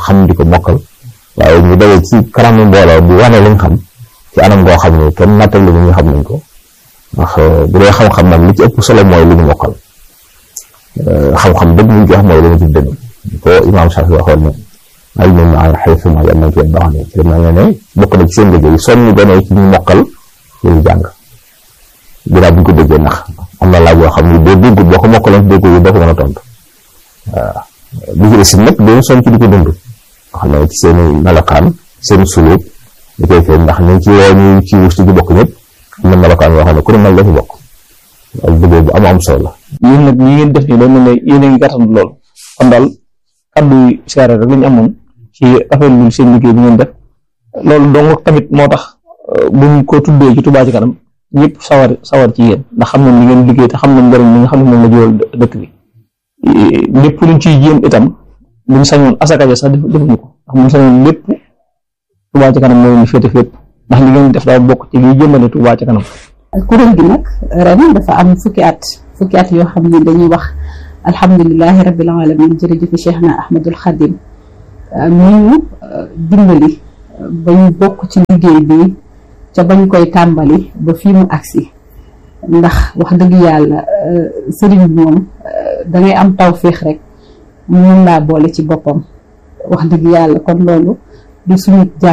xam di ko mokkal waaye ñu daje ci kanamu mbooloo di wane liñ xam ci anam goo xam ne kenn nattal li ñu xam nañ ko ndax bu dee xam-xam nag li ci ëpp solo mooy li ñu mokkal xam-xam dëgg ñu jox mooy li ñu ci dënn ko imaam Shafi waxoon ne ay ñun maa xëy ma yal nañ ci baax ne ci ma ne bokk na ci seen liggéey soññu gone ci ñu mokkal li ñu jàng ginnaaw bu ñu ko déggee ndax am na laaj yoo xam ne boo déggut boo ko mokkaloon dégg yi doo ko mën a tontu waaw bi ci des nag dañu soñ ci di ko dund nga xam ne ci seen melokaan seen suluut da koy feeñ ndax ñu ci woo ñu ci wus ci bokk ñëpp am na melokaan yoo xam ne ku ne mel la fi bokk ak liggéey bu am am solo la yéen nag ñi ngeen def nii dañ ne yéen a ngi gàttandu lool kon daal kaddu yi siyaare rek lañu amoon ci rafetlu seen liggéey bi ngeen def loolu donc tamit moo tax buñ ko tuddee ci Touba ci kanam ñëpp sawar sawar ci yéen ndax xam nañ li ngeen liggéey te xam nañ njëriñ li nga xam ne moom la jural dëkk bi lépp luñ ciy jéem itam buñ sañoon asaka ja sax defuñu ko ndax buñ sañoon lépp Touba ci kanam moo leen féete fépp ndax li ngeen def daa bokk ci liy jëmale Touba ci kanam. kuréel gi nag ren dafa am fukki at fukki at yoo xam ne dañuy wax alhamdulilahi rabbil alamin jërëjëf Cheikh na Ahmadul Xadim mi ñu dimbali ba ñu bokk ci liggéey bi ca bañ koy tàmbali ba fii mu agsi ndax wax dëgg yàlla sëriñ bi moom dangay am tawféex rek mun laa boole ci boppam wax dëgg yàlla kon loolu du suñu